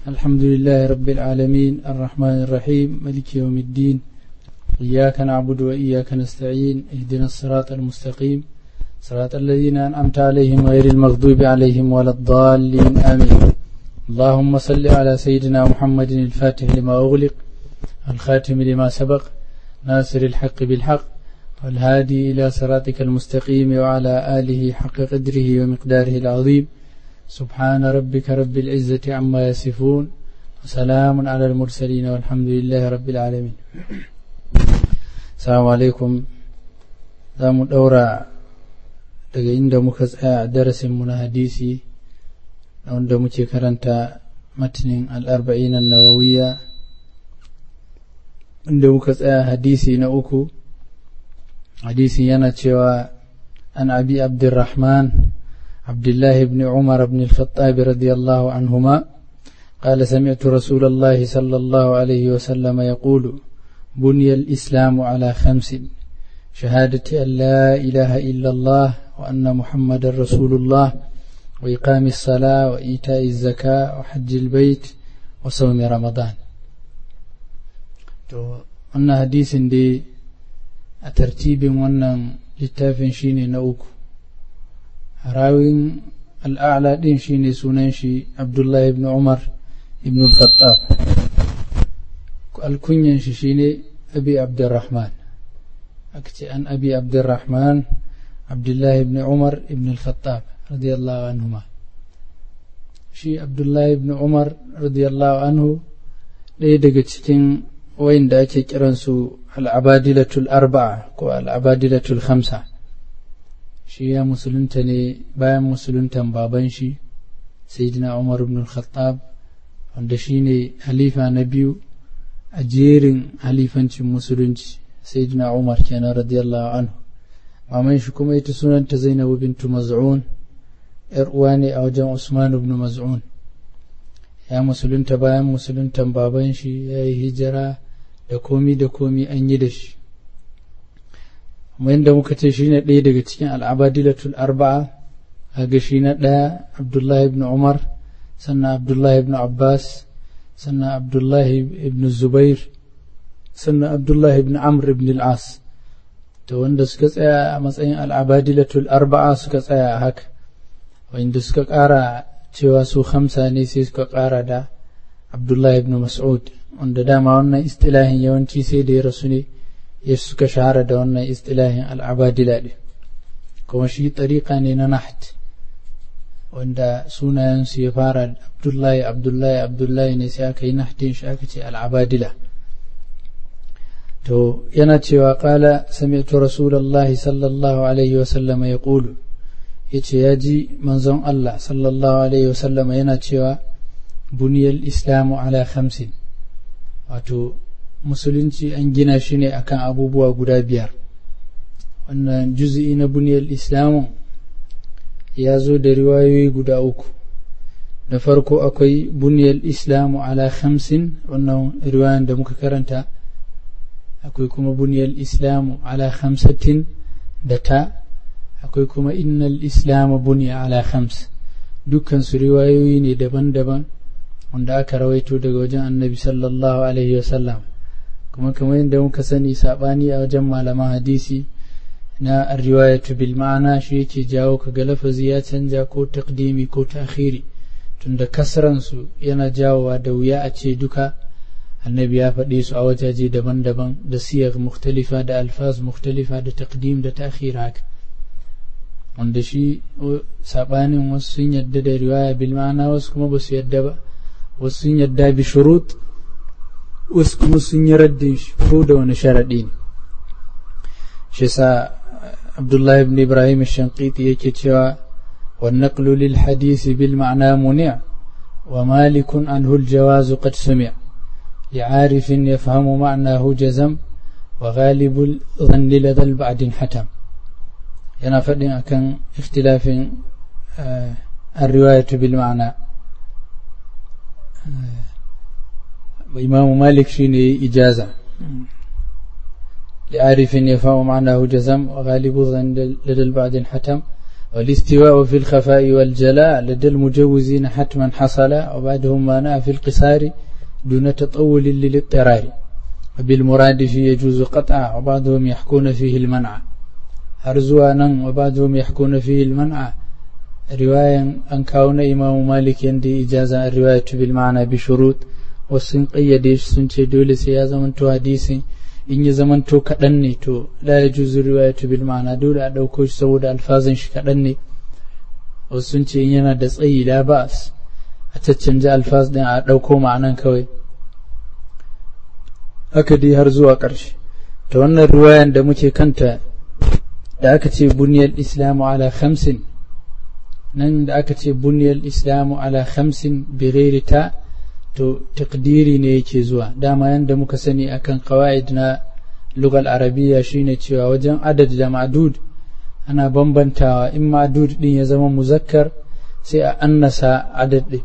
الحمد لله رب العالمين الرحمن الرحيم ملك يوم الدين إياك نعبد وإياك نستعين اهدنا الصراط المستقيم صراط الذين أنعمت عليهم غير المغضوب عليهم ولا الضالين آمين اللهم صل على سيدنا محمد الفاتح لما أغلق الخاتم لما سبق ناصر الحق بالحق والهادي إلى صراطك المستقيم وعلى آله حق قدره ومقداره العظيم سبحان ربك رب العزة عما يصفون وسلام على المرسلين والحمد لله رب العالمين السلام عليكم za mu ɗaura daga inda muka tsaya a darasinmu na hadisi wanda muke karanta matinin al'arba'in nawawiya inda muka tsaya hadisi na uku hadisi yana cewa an abi abdurrahman abdullahi ibn umar ibn al-khattab radiyallahu anhuma قال سمعت رسول الله صلى الله عليه وسلم يقول بني الإسلام على خمس شهادة أن لا إله إلا الله وأن محمد رسول الله وإقام الصلاة وإيتاء الزكاة وحج البيت وصوم رمضان wannan hadisin dai a tartibin wannan littafin shine na uku rawin al'ala din shine sunan shi abdullahi ibn umar ibn al-khattab alkunyan shi shine abi abdurrahman aka ce an abi abdurrahman abdullahi ibn umar ibn al-khattab radiyallahu anhuma shi abdullahi ibn umar radiyallahu anhu ɗaya daga cikin wayanda ake kiransu al'abadilatul arba'a ko al'abadilatul khamsa shi ya musulunta ne bayan musuluntan baban shi sayyidina umar ibn al-khattab wanda shi ne halifa na biyu a jerin halifancin musulunci sayyidina umar kenan radiyallahu anhu maman shi kuma ita sunanta zainabu bintu maz'un yar uwa ne a wajen usman ibn maz'un ya musulunta bayan musuluntan baban shi ya yi hijira da komi da komi an yi da shi kuma yadda muka ce shi ne ɗaya daga cikin al'abadilatul arba'a ga shi na ɗaya abdullahi ibn umar sannan abdullahi ibn abbas sannan abdullahi ibn zubair sannan abdullahi ibn amr ibn al'as to wanda suka tsaya a matsayin al'abadilatul arba'a suka tsaya a haka wanda suka ƙara cewa su hamsa ne sai suka ƙara da abdullahi ibn mas'ud wanda dama wannan istilahin yawanci sai da ya rasu ne ya suka shahara da wannan istilahin al'abadila ɗin kuma shi tariƙa ne na naht wanda sunayensu ya fara abdullahi abdullahi abdullahi ne sai aka yi nahtin shi aka ce al'abadila to yana cewa ƙala sami'tu rasulallahi sallallahu alaihi wasallama ya ƙulu ya ce ya ji manzon Allah sallallahu alaihi wasallama yana cewa buniyar islamu ala khamsin wato musulunci an gina shi ne akan abubuwa guda biyar wannan juzi'i na buniyar islamu ya zo da riwayoyi guda uku da farko akwai buniyar islamu ala khamsin wannan riwayan da muka karanta akwai kuma buniyar islamu ala khamsatin da ta akwai kuma innal islamu buniya ala khams dukkan su riwayoyi ne daban-daban wanda aka rawaito daga wajen annabi sallallahu alaihi wasallam kuma kamar yadda muka sani sabani a wajen malaman hadisi na riwayatu bil ma'ana shi yake jawo kaga lafazi ya canja ko taqdimi ko ta'khiri tunda kasran su yana jawowa da wuya a ce duka annabi ya faɗe su a wajaje daban-daban da siyar mukhtalifa da alfaz mukhtalifa da taqdim da ta'khir haka wanda shi sabanin wasu sun yadda da riwaya bil ma'ana wasu kuma ba su yadda ba wasu sun yadda bi shurut wasu kuma sun yi raddin shi ko da wani sharaɗi ne shi sa abdullahi ibn ibrahim shankiti yake cewa والنقل للحديث بالمعنى منع ومالك عنه الجواز قد سمع لعارف يفهم معناه جزم وغالب الظن لدى البعد حتم yana faɗin akan ikhtilafin الرواية بالمعنى إمام مالك شيني إجازة لعارف يفهم معناه جزم وغالب ظن لدى البعد حتم والاستواء في الخفاء والجلاء لدى المجوزين حتما حصل وبعدهم ما نأى في القصار دون تطول للاضطرار وبالمراد في يجوز قطع وبعضهم يحكون فيه المنع هرزوانا وبعضهم يحكون فيه المنع رواية أن كون إمام مالك يندي إجازة الرواية بالمعنى بشروط والسن قيديش سنشي دولي سيازة من تو حديثي in ya zamanto kaɗan ne to la ya juzu riwayatu bil ma'ana dole a ɗauko shi saboda alfazin shi kaɗan ne wasu sun ce in yana da tsayi la ba'as a caccanja alfaz ɗin a ɗauko ma'anan kawai haka dai har zuwa ƙarshe ta wannan riwayan da muke kanta da aka ce buniyar islamu ala khamsin nan da aka ce buniyar islamu ala khamsin bi ta to takdiri ne yake zuwa dama yanda muka sani akan qawaid na lugal arabiya shine cewa wajen adad da ma'dud ana bambantawa in ma'dud din ya zama muzakkar sai a annasa adad din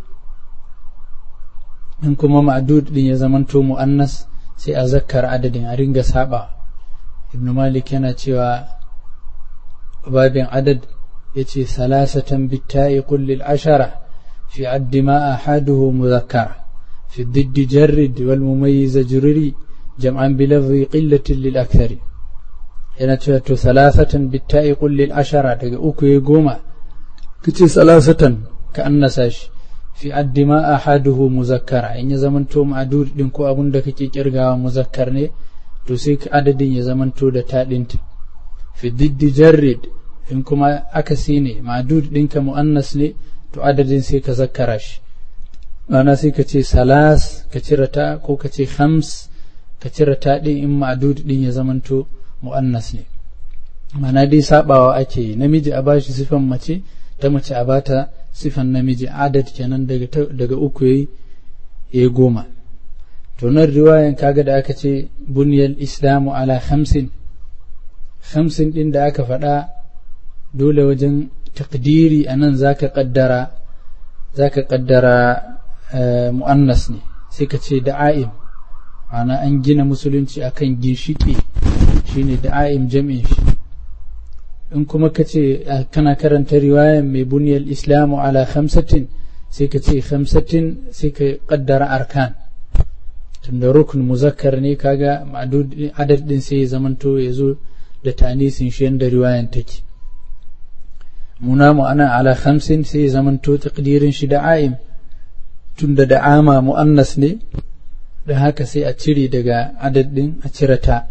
in kuma ma'dud din ya zama to mu'annas sai a zakkar adadin a ringa saba ibn malik yana cewa babin adad yace salasatan bitta'i kullil ashara fi addi ma ahaduhu muzakkara في الضد جرد والمميز جرري جمعا بلفظ قلة للأكثر هنا تشوف ثلاثة بالتاء قل للعشرة أوكو يقوما كتي ثلاثة كأن ساش في عد ما أحده مذكر إن زمن تو معدود دنكو أبن دك كيرغا مذكر ني to sai adadin ya zamanto da taɗinta fi diddi jarrid in kuma akasi ne ma'dud ɗinka mu'annas ne to adadin sai ka zakkara shi ma'ana sai ka ce salas ka cire ta ko ka ce hams ka cire ta ɗin in ma'adud ɗin ya zamanto mu'annas ne ma'ana dai sabawa ake yi namiji a bashi sifan mace ta mace a bata sifan namiji adad kenan daga daga uku yayi ya goma to nan riwayan kaga da aka ce buniyal islamu ala hamsin hamsin ɗin da aka faɗa dole wajen takdiri a nan zaka kaddara zaka kaddara mu'annas ne sai ka ce da'a'im ma'ana an gina musulunci akan ginshiki shine da'a'im jami'in shi in kuma ka ce kana karanta riwayan mai buniyar islamu ala khamsatin sai ka ce khamsatin sai ka kaddara arkan tunda rukun muzakkar ne kaga adad din sai ya zamanto ya zo da tanisin shi yadda riwayan take muna mu ana ala khamsin sai ya zamanto takdirin shi da'a'im tunda da ama mu'annas ne da haka sai a cire daga adadin a cire ta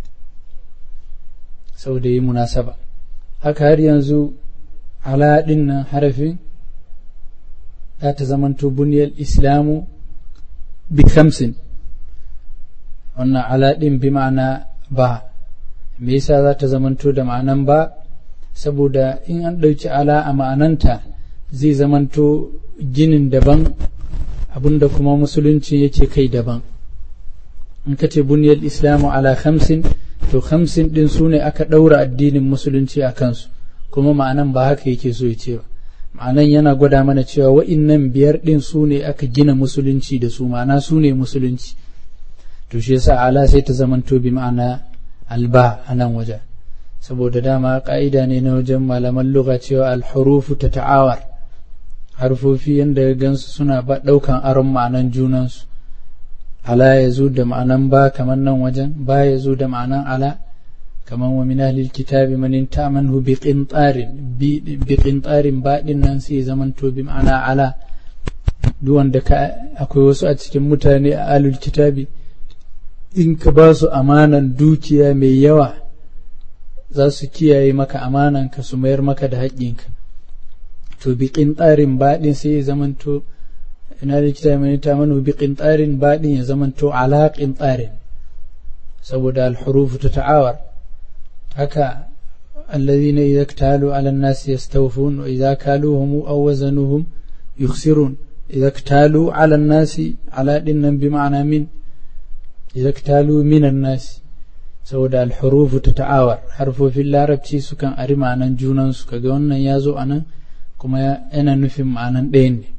sau da yi munasaba haka har yanzu ala ɗin nan harafin za ta zamanto buniyar islamu bi kamsin wannan ala ɗin bi ma'ana ba me yasa za ta zamanto da ma'anan ba saboda in an ɗauki ala a ma'ananta zai zamanto ginin daban abinda kuma musulunci yake kai daban in ka ce buniyar islamu ala khamsin to khamsin din su ne aka ɗaura addinin musulunci a kansu kuma ma'anan ba haka yake so ya ce ba ma'anan yana gwada mana cewa wa'innan biyar din su ne aka gina musulunci da su ma'ana su ne musulunci to shi yasa ala sai ta zamanto bi ma'ana alba a nan wajen saboda dama ka'ida ne na wajen malaman lugha cewa alhurufu ta ta'awar harfofi yadda ya gansu suna ba ɗaukan aron ma'anan junansu ala ya zo da ma'anan ba kamar nan wajen ba ya zo da ma'anan ala kamar wa min ahlil kitabi man ta'manhu bi qintarin bi qintarin ba din nan sai zaman to bi ma'ana ala duk wanda ka akwai wasu a cikin mutane a ahlul kitabi in ka ba su amanan dukiya mai yawa za su kiyaye maka amanan ka su mayar maka da haƙƙinka to bi qintarin ba din sai ya zaman to ina da kita mai ta manu bi qintarin baɗin ya zamanto ala qintarin saboda al-huruf ta ta'awar haka alladhina idza iktalu ala an-nas yastawfun wa idza kaluhum aw wazanuhum yukhsirun idza iktalu ala an-nas ala dinnan bi ma'ana min idza iktalu min an-nas saboda al-huruf ta ta'awar harfofin larabci sukan ari ma'anan junan su kaga wannan yazo anan kuma yana nufin ma'anan ɗayan ne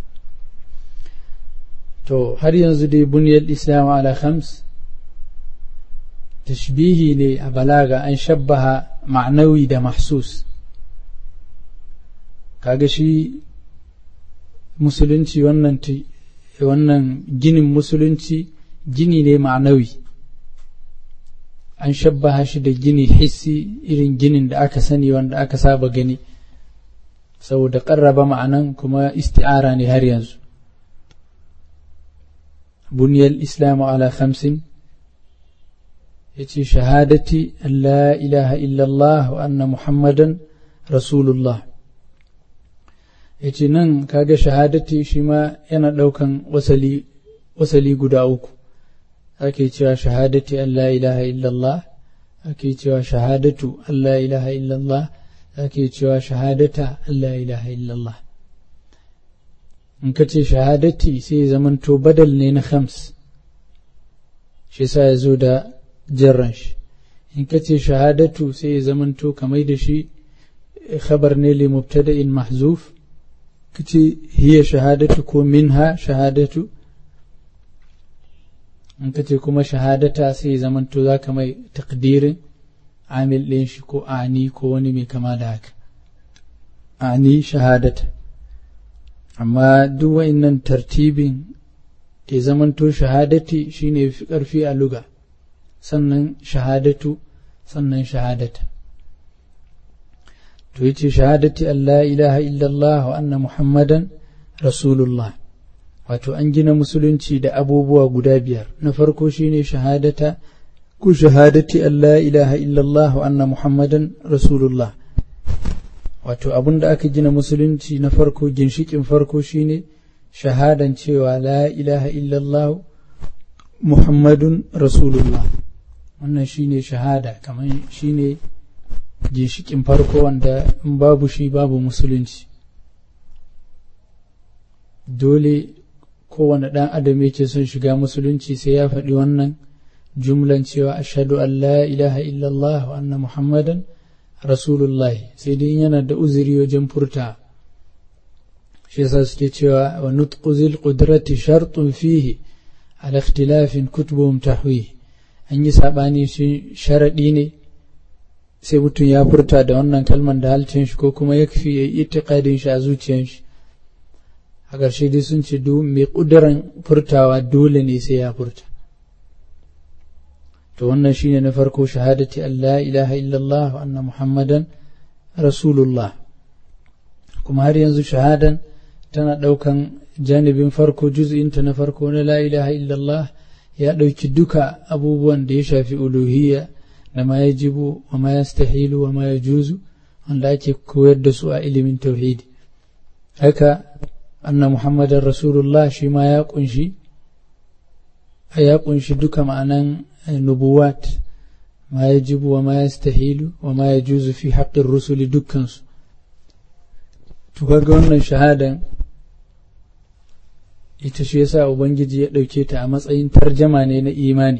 to har yanzu dai buniyar islam ala khams tashbihi ne a balaga an shabbaha ma'nawi da mahsus kaga shi musulunci wannan wannan ginin musulunci gini ne ma'anawi an shabbaha shi da gini hissi irin ginin da aka sani wanda aka saba gani saboda ƙarraba ma'anan kuma isti'ara ne har yanzu buniyar islamu ala khamsin ya ce shahadati an la ilaha illallah wa anna muhammadan rasulullah ya ce nan kaga shahadati shi ma yana ɗaukan wasali guda uku ake cewa shahadati an la ilaha illallah ake cewa shahadatu an la ilaha illallah ake cewa shahadata an la ilaha illallah in ka ce shahadati sai zamanto badal ne na khams shi sa ya zo da jarran shi in ka ce shahadatu sai ya zamanto kamar da shi khabar ne li mubtada'in mahzuf ka ce hiya shahadatu ko minha shahadatu in ka ce kuma shahadata sai ya zamanto za ka mai takdirin amil ɗin shi ko ani ko wani mai kama da haka ani shahadata amma duk wa'innan tartibin ya zamanto shahadati shine fi ƙarfi a luga sannan shahadatu sannan shahadata to yace shahadati Allah ilaha illallah wa anna muhammadan rasulullah wato an gina musulunci da abubuwa guda biyar na farko shine shahadata ku shahadati Allah ilaha illallah wa anna muhammadan rasulullah wato abin da aka gina musulunci na farko ginshikin farko shine shahadan cewa la ilaha illallah muhammadun rasulullah wannan shine shahada kamar shine ginshikin farko wanda in babu shi babu musulunci dole kowane ɗan adam yake son shiga musulunci sai ya faɗi wannan jumlan cewa ashhadu an la ilaha illallah wa anna muhammadan rasulullahi sai dai yana da uzuri wajen furta shi yasa suke cewa wa nutqu zil qudrati shartun fihi ala ikhtilafin kutubuhum tahwi an yi sabani shi sharadi ne sai mutum ya furta da wannan kalman da halcin shi ko kuma ya kafi ya yi itiqadin shi a zuciyar shi a ƙarshe dai sun ce mai ƙuduran furtawa dole ne sai ya furta to wannan shine na farko shahadati Allah ilaha illallah wa anna muhammadan rasulullah kuma har yanzu shahadan tana ɗaukan janibin farko juz'inta na farko na la ilaha illallah ya ɗauki duka abubuwan da ya shafi uluhiyya da ma ya jibu wa ma ya stahilu wa ma ya juzu wanda ake koyar da su a ilimin tauhidi haka anna muhammadan rasulullah shi ma ya kunshi ya kunshi duka ma'anan nubuwat ma ya jibu wa ma ya stahilu wa ma ya juzu fi haƙƙin rusuli dukkansu to kaga wannan shahadan ita shi yasa ubangiji ya ɗauke ta a matsayin tarjama ne na imani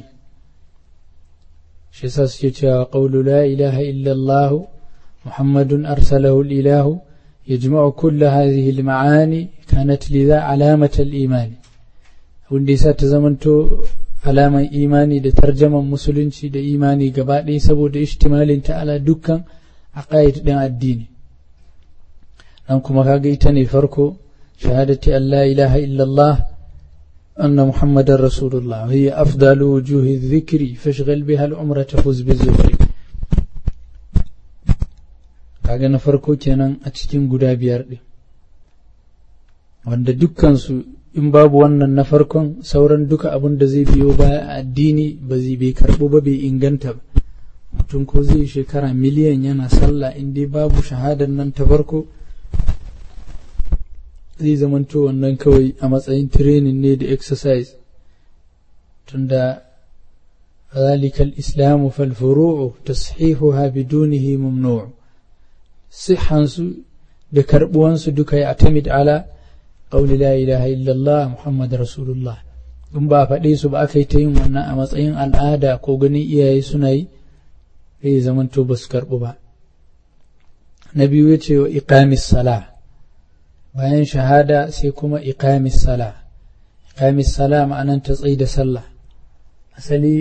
shi yasa suke cewa qawlu la ilaha illallah muhammadun arsalahu ilahu yajma'u kull hadhihi al-ma'ani kanat lidha alamata al-iman wanda yasa ta zamanto alaman imani da tarjaman musulunci da imani gaba ɗaya saboda ishtimalin ta ala dukkan aqaid ɗin addini dan kuma kaga ita ne farko shahadati an la ilaha illallah anna muhammadar rasulullah hiya afdalu wujuhi dhikri fashghal biha al-umra tafuz bi zikri kaga na farko kenan a cikin guda biyar ɗin wanda dukkansu in babu wannan na farkon sauran duka abin da zai biyo baya a addini ba zai bai karɓo ba bai inganta ba mutum ko zai shekara miliyan yana sallah in dai babu shahadar nan ta farko zai zamanto wannan kawai a matsayin training ne da exercise tunda ذلك الإسلام فالفروع تصحيحها بدونه ممنوع صحانسو da karɓuwansu duka ya atamid ala ƙauli la ilaha illallah muhammad rasulullah in ba faɗe su ba aka yi ta yin wannan a matsayin al'ada ko ganin iyaye suna yi zai zamanto ba su karɓu ba na biyu ya ce wa iqamis sala bayan shahada sai kuma iqamis sala iqamis sala ma'anan ta tsaye da sallah asali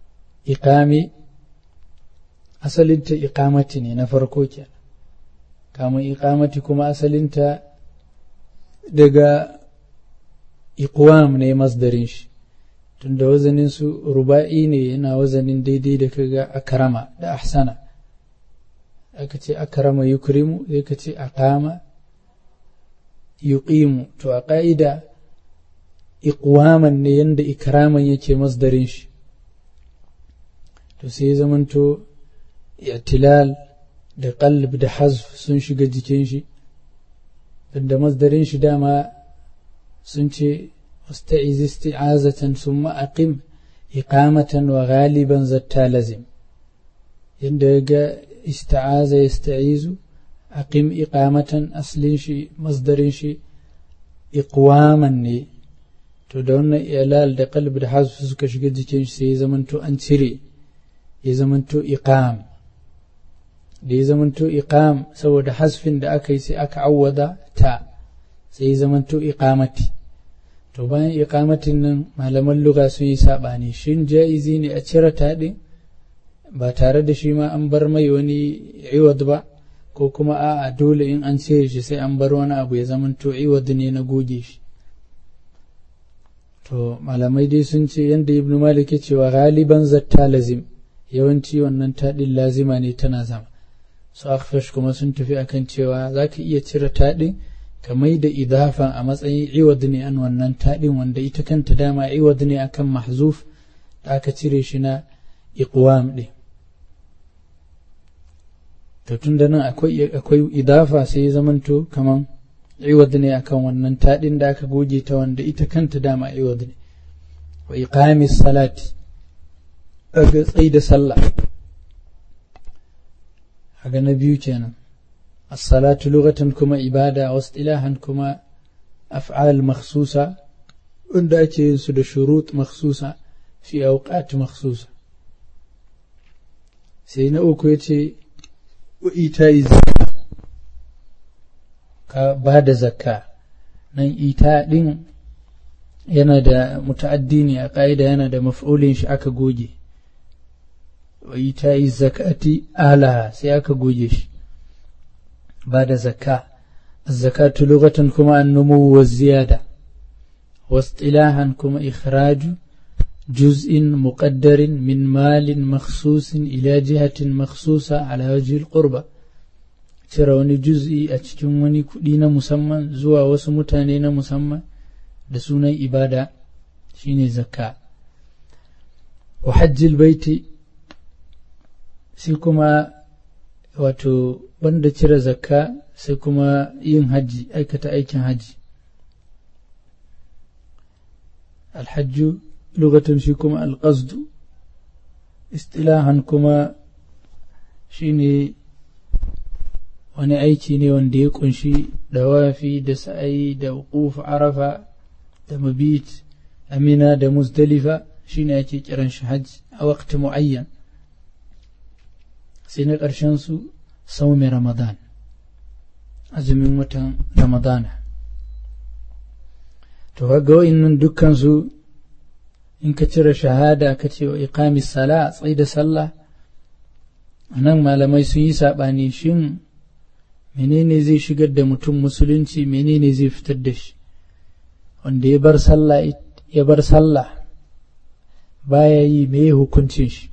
iqami asalin ta iqamati ne na farko kenan kamun iqamati kuma asalinta daga iqwam ne masdarin shi tunda wazanin su ruba'i ne yana wazanin daidai da kaga akrama da ahsana aka ce akrama yukrimu sai ka ce aqama yuqimu to a ƙa'ida iqwaman ne yanda ikraman yake masdarin shi to sai zamanto i'tilal da qalb da hazf sun shiga jikin shi da masdarin shi dama sun ce wasta'iz isti'azatan summa aqim iqamatan wa ghaliban zatta lazim yanda ga ista'aza yasta'izu aqim iqamatan aslin shi masdarin shi iqwaman ne to da wannan ilal da qalb da hazf suka shiga jikin shi sai ya zamanto an cire ya zamanto iqam da ya zamanto iqam saboda hasfin da aka yi sai aka awwada ta sai ya zamanto iqamati to bayan iqamatin nan malaman lugha sun yi sabani shin jaizi ne a cire ta din ba tare da shi ma an bar mai wani iwad ba ko kuma a'a dole in an cire shi sai an bar wani abu ya zamanto iwad ne na goge shi to malamai dai sun ce yadda ibnu malik ya cewa galiban zatta lazim yawanci wannan taɗin lazima ne tana zama su akhfash kuma sun tafi akan cewa za ka iya cire taɗin ka mai da idafa a matsayin iwad ne an wannan taɗin wanda ita kanta dama iwad ne akan mahzuf da aka cire shi na iqwam ɗin to tun da nan akwai idafa sai ya zamanto kaman iwad ne akan wannan taɗin da aka goge ta wanda ita kanta dama iwad ne wa iqamis salati ga tsai da sallah haga na biyu kenan as-salatu lughatan kuma ibada wa istilahan kuma af'al makhsusa wanda ake yin su da shurut makhsusa fi awqat makhsusa sai na uku yace wa ita'i ka ba da zakka nan ita din yana da muta'addi ne a ƙa'ida yana da maf'ulin shi aka goge wa ita yi zakati alaha sai aka goge shi ba da zakka zakatu lokacin kuma an numu wa ziyada واصطلاحا كما إخراج جزء مقدر من مال مخصوص إلى جهة مخصوصة على وجه القربة cire wani juz'i a cikin wani kuɗi na musamman zuwa wasu mutane na musamman da sunan ibada shine zakka wa hajjil baiti sai kuma wato banda cire zakka sai kuma yin hajji aikata aikin hajji alhajju lugatan shi kuma alƙasdu istilahan kuma shine wani aiki ne wanda ya kunshi dawafi da sa'ayi da wuquf arafa da mabit amina da muzdalifa shine ake kiran shi hajji a waqti muayyan sai na ƙarshen su saumi ramadan azumin watan ramadana to ga wa'innan dukkan su in ka cire shahada ka ce wa iqamis sala tsaye da sallah nan malamai sun yi saɓani shin menene zai shigar da mutum musulunci menene zai fitar da shi wanda ya bar sallah ya bar sallah baya yi me hukuncin shi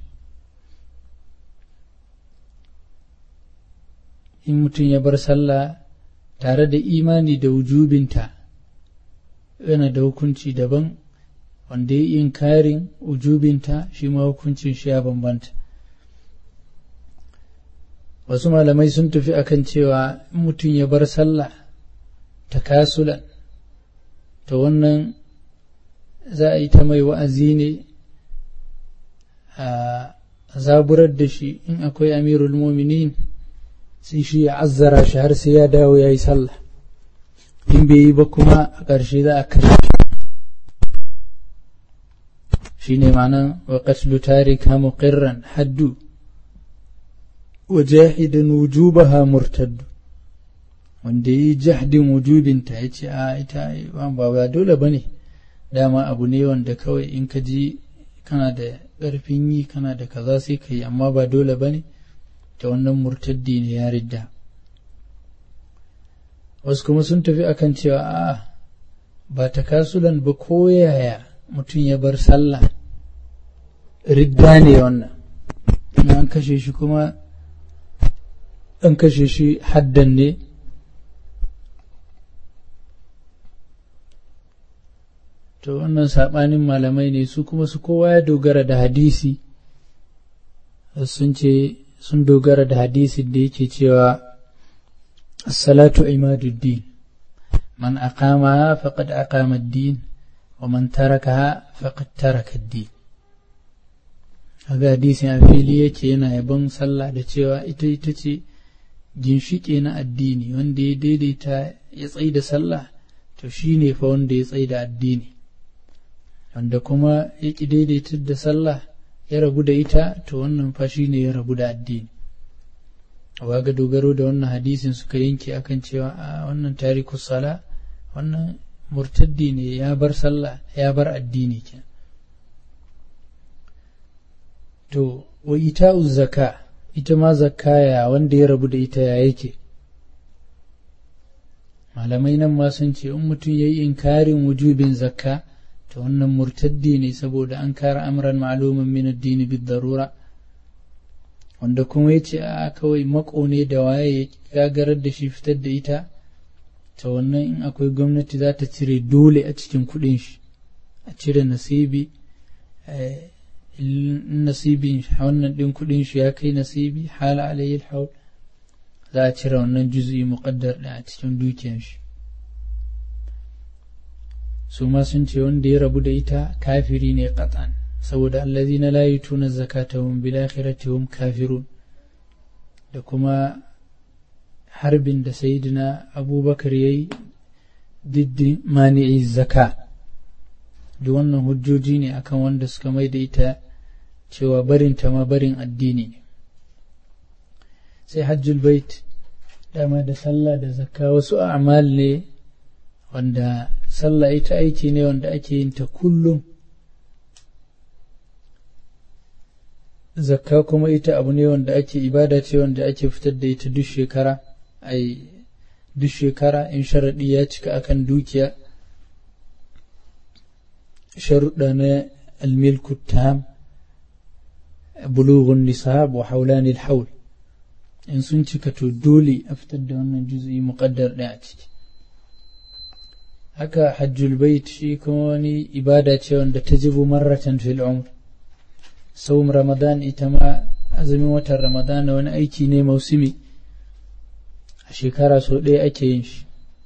in mutum ya bar sallah tare da imani da wujubinta yana da hukunci daban wanda ya yi inkarin wujubinta shi ma hukuncin shi ya bambanta wasu malamai sun tafi akan cewa in mutum ya bar sallah ta kasulan ta wannan za a yi ta mai wa'azi ne a zaburar da shi in akwai amirul muminin sai shi ya azzara shi har sai ya dawo ya yi sallah in bai yi ba kuma a ƙarshe za a kashe shi ne ma'anan wa qatlu tarika muqirran haddu وجاحدا وجوبها مرتد wanda yi jahdin wujubinta ya ce a ita ba ba dole ba ne dama abu ne wanda kawai in ka ji kana da ƙarfin yi kana da kaza sai ka yi amma ba dole ba ne ta wannan murtaddi ne ya ridda wasu kuma sun tafi akan cewa a ba ta kasulan ba ko yaya mutum ya bar sallah ridda ne wannan an kashe shi kuma an kashe shi haddan ne to wannan saɓanin malamai ne su kuma su kowa ya dogara da hadisi sun ce sun dogara da hadisi da yake cewa as-salatu imaduddin man aqamaha faqad aqama ad-din wa man tarakaha faqad taraka ad-din kaga hadisin a fili yake yana yabon sallah da cewa ita ita ce ginshiƙe na addini wanda ya daidaita ya tsaida da sallah to shine fa wanda ya tsaida addini wanda kuma ya ƙi daidaitar da sallah ya rabu da ita to wannan fa shi ne ya rabu da addini wa ga dogaro da wannan hadisin suka yanke akan cewa a wannan tariku sala wannan murtaddi ne ya bar sallah ya bar addini ke to wa ita'u zaka ita ma zakaya wanda ya rabu da ita ya yake malamai nan ma sun ce in mutum ya yi inkarin wujubin zakka to wannan murtaddi ne saboda an kara amran ma'lumin min addini bid darura wanda kuma ya ce a kawai mako ne da waye ya gagarar da shi fitar da ita ta wannan in akwai gwamnati za ta cire dole a cikin kudin shi a cire nasibi in nasibin wannan din kudin shi ya kai nasibi hala alayhi haul za a cire wannan juz'i muqaddar da a cikin dukiyar shi su ma sun ce wanda ya rabu da ita kafiri ne qatan saboda allazina la yutuna zakatahum bil akhirati hum kafirun da kuma harbin da sayyidina abubakar yayi diddi mani'i zaka da wannan hujjoji ne akan wanda suka mai da ita cewa barin ta ma barin addini ne sai hajjul bait dama da sallah da zakka wasu a'mal ne wanda sallah ita aiki ne wanda ake yin ta kullum zakka kuma ita abu ne wanda ake ibada ce wanda ake fitar da ita duk shekara ai duk shekara in sharaɗi ya cika akan dukiya sharuɗa na almilku tam bulughun nisab wa haulani haul in sun cika to dole a fitar da wannan juzu'i muqaddar ɗaya a ciki haka hajjul bait shi kuma wani ibada ce wanda ta jibu marratan fil umr saum ramadan ita ma azumin watan ramadan wani aiki ne mausimi a shekara sau ɗaya ake yin shi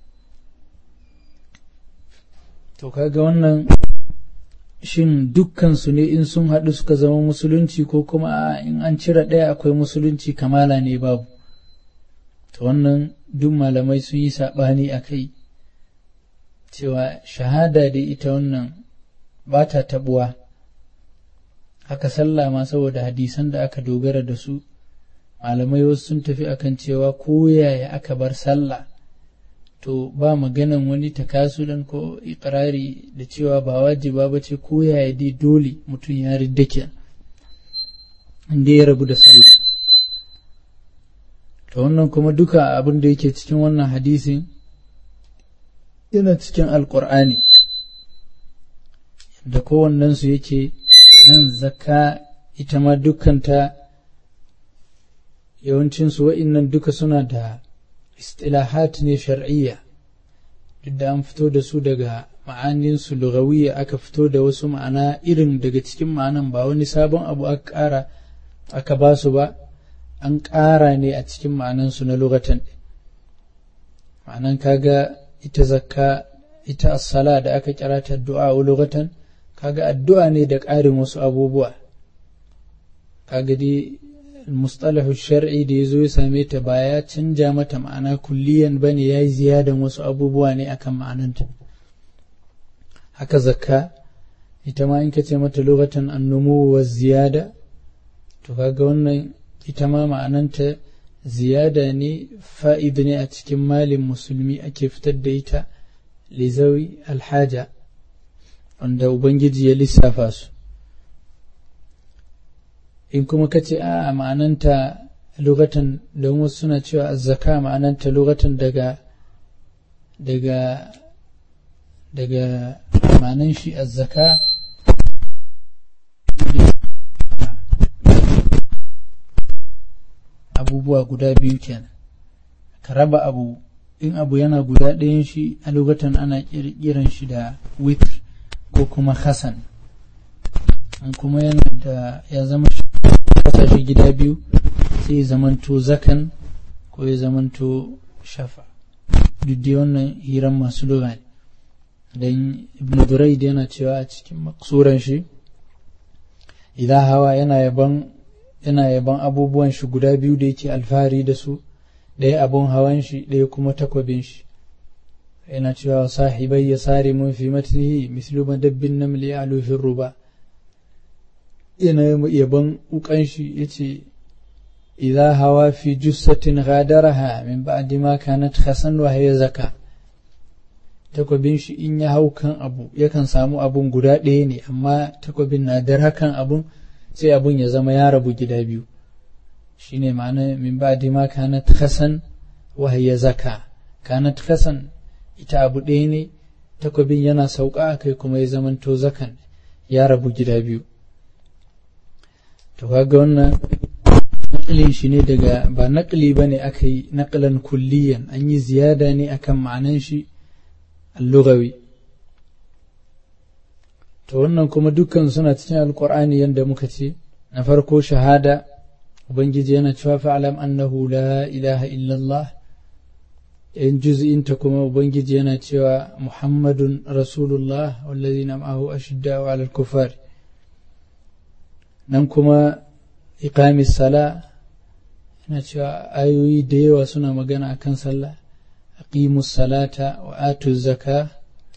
to kaga wannan shin dukkansu ne in sun haɗu suka zama musulunci ko kuma in an cire ɗaya akwai musulunci kamala ne babu to wannan duk malamai sun yi saɓani a kai cewa shahada da ita wannan ba ta taɓuwa haka sallah ma saboda hadisan da aka dogara da su malamai wasu sun tafi akan cewa ko yaya aka bar sallah to ba maganan wani takasulan ko ikirari da cewa ba wajiba ba ce ko yaya dai dole mutum ya riddake inda ya rabu da sallah to wannan kuma duka abin da yake cikin wannan hadisin yana cikin alkur'ani da kowannensu yake nan zakka ita ma dukkanta yawancinsu wa'innan duka suna da istilahat ne shar'iyya duk da an fito da su daga ma'aninsu lugawiyya aka fito da wasu ma'ana irin daga cikin ma'anan ba wani sabon abu aka ƙara aka ba su ba an ƙara ne a cikin ma'anansu na lugatan ma'anan kaga ita zakka ita as-sala da aka kira ta du'a lugatan kaga addu'a ne da ƙarin wasu abubuwa kaga dai mustalahu shar'i da ya zo ya same ta ba ya canja mata ma'ana kulliyan ba ne ya yi ziyadan wasu abubuwa ne akan ma'ananta haka zakka ita ma in ka ce mata lokacin annumu wa ziyada to kaga wannan ita ma ma'ananta ziyada ne fa'id ne a cikin malin musulmi ake fitar da ita lizawi alhaja wanda ubangiji ya lissafa su in kuma ka ce a ma'ananta lokatan don wasu suna cewa azzaka ma'ananta lokatan daga daga daga manan shi azzaka abubuwa guda biyu kenan ka raba abu in abu yana guda ɗayan shi a lokacin ana kiran shi da witr ko kuma hasan in kuma yana da ya zama kasa shi gida biyu sai ya zamanto zakan ko ya zamanto shafa duk dai wannan hiran masu lura ne don ibn duraid yana cewa a cikin maksuran shi idan hawa yana yaban yana yaban abubuwan shi guda biyu da yake alfahari da su ɗaya abun hawan shi ɗaya kuma takwabin shi yana cewa sahibai ya sare mun fi matnihi mislu madabbin namli a lufin ruba yana yaban ukan shi yace idza hawa fi jussatin ghadaraha min ba'di ma kanat khasan wa hiya zaka takwabin shi in ya hau kan abu yakan samu abun guda ɗaya ne amma takwabin na dar hakan abun sai abun ya zama ya rabu gida biyu shine ma'ana min ba'di ma kanat khasan wa hiya zaka kanat khasan ita abu ɗaya ne takwabin yana sauka kai kuma ya zamanto zakan ya rabu gida biyu to kaga wannan naƙilin shi ne daga ba naƙili ba ne aka yi naƙilan kulliyan an yi ziyada ne akan ma'anan shi allugawi to wannan kuma dukkan suna cikin alƙur'ani yadda muka ce na farko shahada ubangiji yana cewa fa'alam annahu la ilaha illallah in juz'inta kuma ubangiji yana cewa muhammadun rasulullah wallazina ma'ahu ashidda'u 'alal kufari nan kuma iqamis sala yana cewa ayoyi da yawa suna magana akan sallah aqimus salata wa atu zaka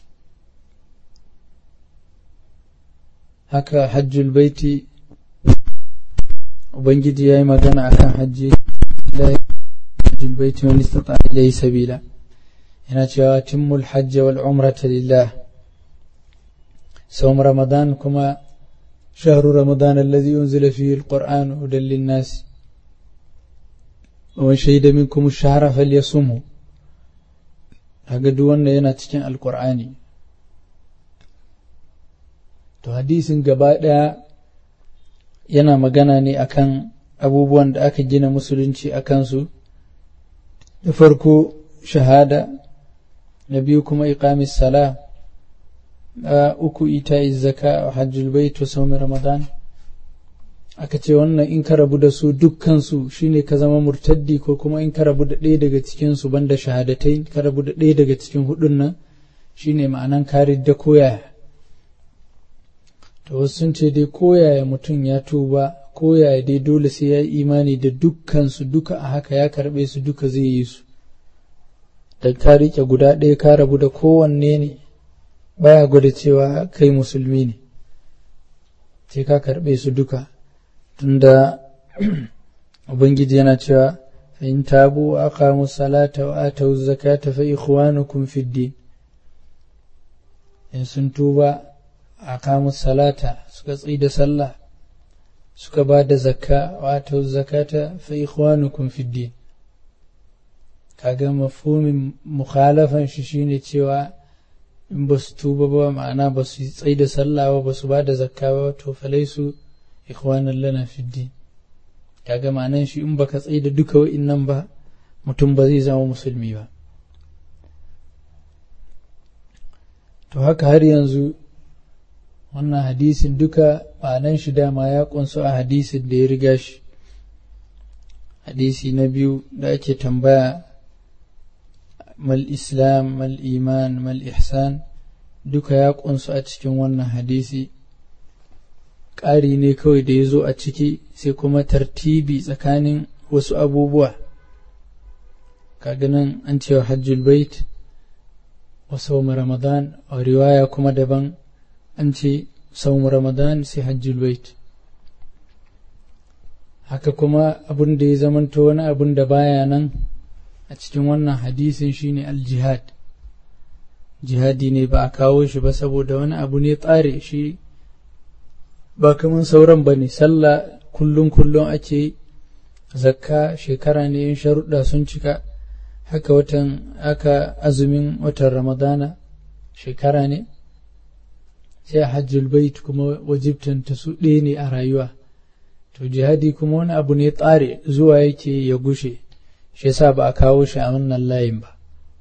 haka hajjul baiti ubangiji ya yi magana akan hajji hajjul baiti wani istata ilayhi sabila yana cewa timmul hajja wal umrata lillah sawm ramadan kuma شهر رمضان الذي أنزل فيه القرآن هدى للناس ومن شهد منكم الشهر فليصمه haka duk wanda yana cikin alkur'ani to hadisin gaba ɗaya yana magana ne akan abubuwan da aka gina musulunci a kansu da farko shahada na biyu kuma iqamis sala na uku ita zaka hajjul bait wa sawmi ramadan aka ce wannan in ka rabu da su dukkansu shine ka zama murtaddi ko kuma in ka rabu da ɗaya daga cikin su banda shahadatai ka rabu da ɗaya daga cikin hudun nan shine ma'anan kari da koyaya to wasu sun ce dai koyaya mutum ya tuba koyaya dai dole sai ya yi imani da dukkansu duka a haka ya karɓe su duka zai yi su da ka riƙe guda ɗaya ka rabu da kowanne ne baya gwada cewa kai musulmi ne sai ka karɓe su duka tunda ubangiji yana cewa fa in tabu wa aqamu salata wa atu zakata fa ikhwanukum fid din in sun tuba aqamu salata suka tsaye da sallah suka ba da zakka wa atu zakata fa ikhwanukum fid din kaga mafhumin mukhalafan shi shine cewa in ba su tuba ba ma'ana ba su tsaye da sallah ba ba su ba da zakka ba to falai su ikhwanan lana fiddi kaga ma'anan shi in baka tsaye da duka wa'innan ba mutum ba zai zama musulmi ba to haka har yanzu wannan hadisin duka ma'anan shi dama ya kunsu a hadisin da ya riga shi hadisi na biyu da ake tambaya mal islam mal iman mal ihsan duka ya kunsu a cikin wannan hadisi ƙari ne kawai da ya zo a ciki sai kuma tartibi tsakanin wasu abubuwa kaga nan an cewa hajjul bait wa sawm ramadan a riwaya kuma daban an ce sawm ramadan sai hajjul bait haka kuma abin da ya zamanto wani abin da baya nan a cikin wannan hadisin shine aljihad jihadi ne ba a kawo shi ba saboda wani abu ne tsare shi ba kaman sauran ba ne sallah kullum kullum ake zakka shekara ne in sharuɗa sun cika haka watan aka azumin watan ramadana shekara ne sai hajjul bait kuma wajibtanta su ɗaya ne a rayuwa to jihadi kuma wani abu ne tsare zuwa yake ya gushe shi yasa ba a kawo shi a wannan layin ba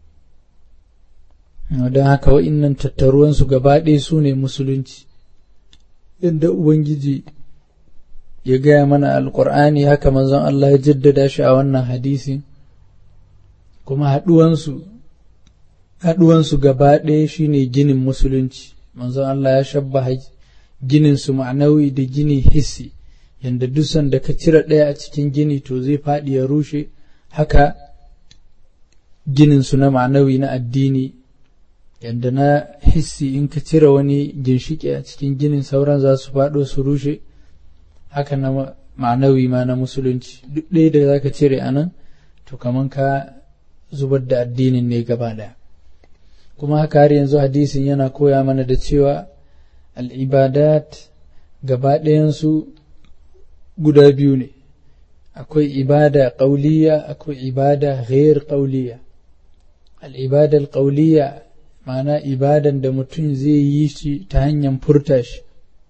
don haka wa'innan tattaruwansu gaba ɗaya su ne musulunci inda ubangiji ya gaya mana alƙur'ani haka manzon Allah ya jaddada shi a wannan hadisi kuma haɗuwansu haɗuwansu gaba ɗaya shine ginin musulunci manzon Allah ya shabba ginin su ma'anawi da gini hissi yanda dusan da ka cire ɗaya a cikin gini to zai faɗi ya rushe haka ginin su na ma'anawi na addini yanda na hissi in ka cire wani ginshiki a cikin ginin sauran za su faɗo su rushe haka na ma'anawi ma na musulunci duk ɗaya da za ka cire a nan to kaman ka zubar da addinin ne gaba ɗaya kuma haka har yanzu hadisin yana koya mana da cewa al'ibadat gaba ɗayansu guda biyu ne akwai ibada ƙauliya akwai ibada ghair ƙauliya al'ibadar ƙauliya ma'ana ibadan da mutum zai yi shi ta hanyar furta shi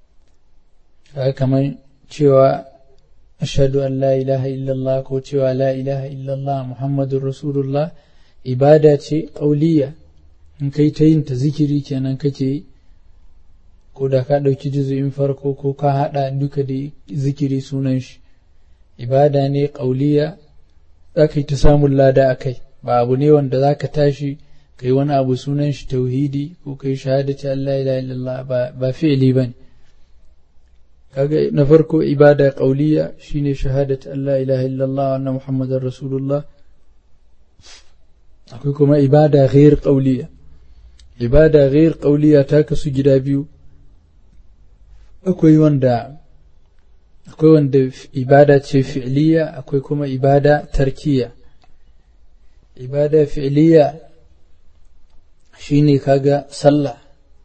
kamar cewa ashadu an la ilaha illallah ko cewa la ilaha illallah muhammadun rasulullah ibada ce ƙauliya in kai ta yin ta zikiri kenan kake yi ko da ka ɗauki juzu'in farko ko ka haɗa duka da zikiri sunan shi ibada ne ƙauliya za ka yi ta samun lada a kai ba abu ne wanda za ka tashi ka yi wani abu sunan shi tauhidi ko ka yi shahadati Allah ila illallah ba fi'ili ba ne kaga na farko ibada ƙauliya shine shahadati Allah ilaha illallah wa anna muhammadar rasulullah akwai kuma ibada ghair ƙauliya ibada ghair ƙauliya ta kasu gida biyu akwai wanda akwai wanda ibada ce fi'liya akwai kuma ibada tarkiya ibada fi'liya shine kaga sallah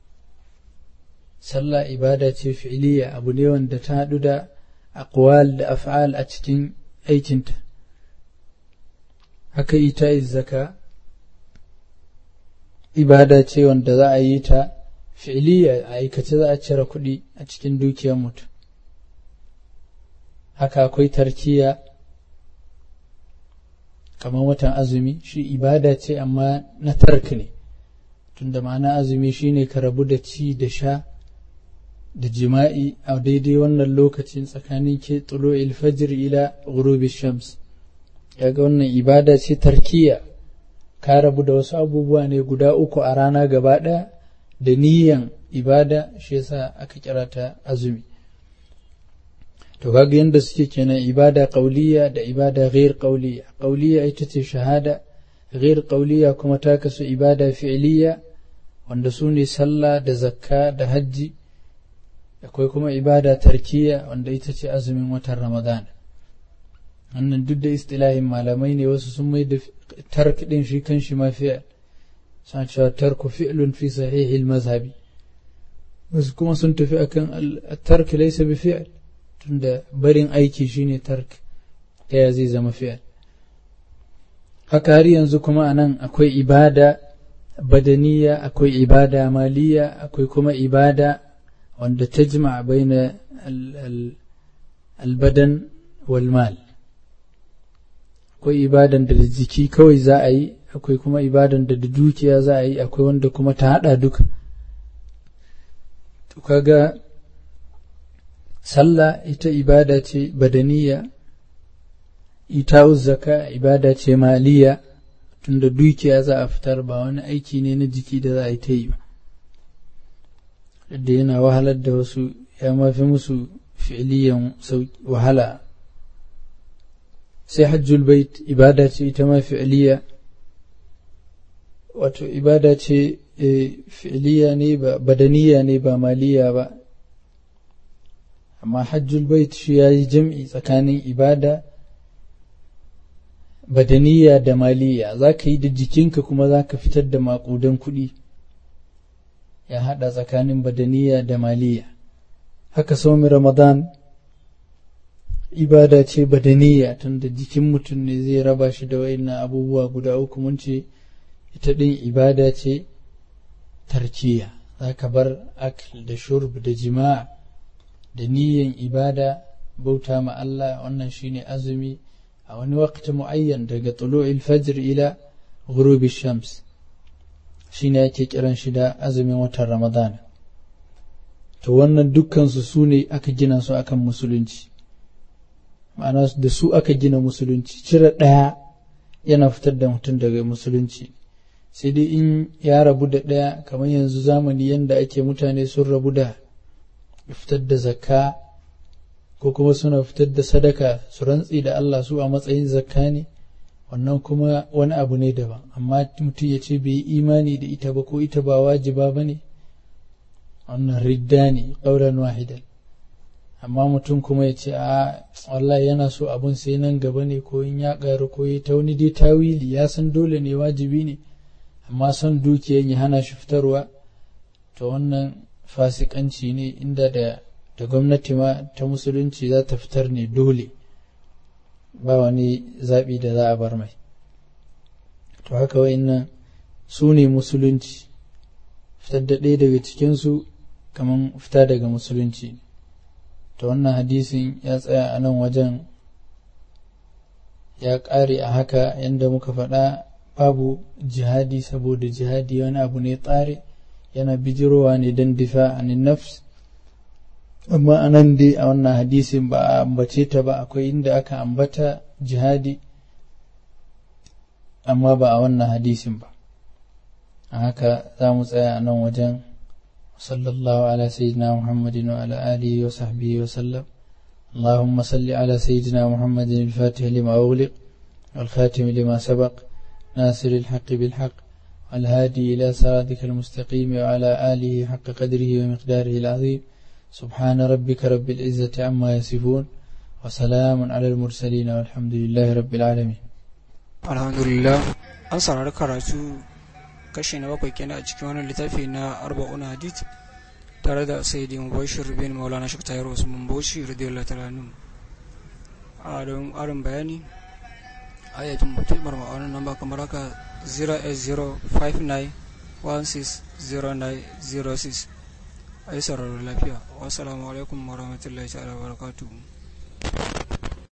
sallah ibada ce fi'liya abu ne wanda ta haɗu da aqwal da af'al a cikin aikinta haka ita zaka ibada ce wanda za a yi ta fi'liya a aikace za a cire kuɗi a cikin dukiyar mutum haka akwai tarkiya kamar watan azumi shi ibada ce amma na tark ne tunda ma'ana azumi shine ka rabu da ci da sha da jima'i a daidai wannan lokacin tsakanin ke tsulo ilfajir ila ghurubi shams yaga wannan ibada ce tarkiya ka rabu da wasu abubuwa ne guda uku a rana gaba ɗaya da niyan ibada shi yasa aka kira ta azumi to kaga yadda suke kenan ibada qauliya da ibada ghair qauliya qauliya ita ce shahada ghair qauliya kuma ta kasu ibada fi'liya wanda su ne sallah da zakka da hajji akwai kuma ibada tarkiya wanda ita ce azumin watan ramadan wannan duk da istilahin malamai ne wasu sun mai da tark din shi kan shi ma fi'l suna cewa tarku fi'lun fi sahihil mazhabi wasu kuma sun tafi akan tark laysa bi fi'l tunda barin aiki shine tark ta ya zai zama fi'al haka har yanzu kuma anan akwai ibada badaniya akwai ibada maliya akwai kuma ibada wanda ta jima baina albadan walmal akwai ibadan da da jiki kawai za a yi akwai kuma ibadan da da dukiya za a yi akwai wanda kuma ta hada duka to kaga sallah ita ibada ce badaniya ita zaka ibada ce maliya tunda dukiya za a fitar ba wani aiki ne na jiki da za a yi ta yi ba da yana wahalar da wasu ya mafi musu fi'iliyan wahala sai hajjul bait ibada ce ita ma fi'iliya wato ibada ce fi'iliya ne ba badaniya ne ba maliya ba amma hajjul bait shi ya yi jam'i tsakanin ibada badaniya da maliya za ka yi da jikinka kuma za ka fitar da maƙudan kuɗi ya haɗa tsakanin badaniya da maliya haka saumi ramadan ibada ce badaniya tunda jikin mutum ne zai raba shi da wayannan abubuwa guda uku mun ce ita ɗin ibada ce tarkiya za ka bar akl da shurb da jima'a da niyyan ibada bauta ma Allah wannan shine azumi a wani wakati mu'ayyan daga tulu'il fajr ila ghurubi shams shine ake kiran shi da azumin watan ramadan to wannan dukkansu su ne aka gina su akan musulunci ma'ana da su aka gina musulunci cire ɗaya yana fitar da mutum daga musulunci sai dai in ya rabu da ɗaya kamar yanzu zamani yadda ake mutane sun rabu da fitar da zakka ko kuma suna fitar da sadaka su rantsi da Allah su a matsayin zakka ne wannan kuma wani abu ne daban amma mutum ya ce bai yi imani da ita ba ko ita ba wajiba ba ne wannan ridda ne ƙauran wahidan amma mutum kuma ya ce a wallahi yana so abun sai nan gaba ne ko in ya ƙaru ko ta wani dai tawili ya san dole ne wajibi ne amma son dukiyan ya hana shi fitarwa to wannan fasikanci ne inda da da gwamnati ma ta musulunci za ta fitar ne dole ba wani zaɓi da za a bar mai to haka wa'innan su ne musulunci fitar da ɗaya daga cikinsu kamar fita daga musulunci to wannan hadisin ya tsaya a nan wajen ya ƙare a haka yadda muka faɗa babu jihadi saboda jihadi wani abu ne tsare yana bijirowa ne don difa anin nafs amma a nan dai a wannan hadisin ba a ambace ta ba akwai inda aka ambata jihadi amma ba a wannan hadisin ba a haka za mu tsaya a nan wajen sallallahu ala sayyidina muhammadin wa ala alihi wa sahbihi wa sallam اللهم صل على سيدنا محمد الفاتح لما أغلق والخاتم لما سبق ناصر الحق بالحق والهادي إلى صراطك المستقيم وعلى آله حق قدره ومقداره العظيم سبحان ربك رب العزة عما يصفون وسلام على المرسلين والحمد لله رب العالمين الحمد لله an saurari karatu kashi na bakwai kenan a cikin wani littafi na arba'un hadith tare da sayyidi mubashir bin maulana shek tayar usman bauchi radiyallahu ta'ala anhu a don arin bayani ayatun mutum marma'aunin nan ba kamar haka 08059160906 a yi sauraron lafiya wasu alaikum warahmatullahi ta'ala barakatuhu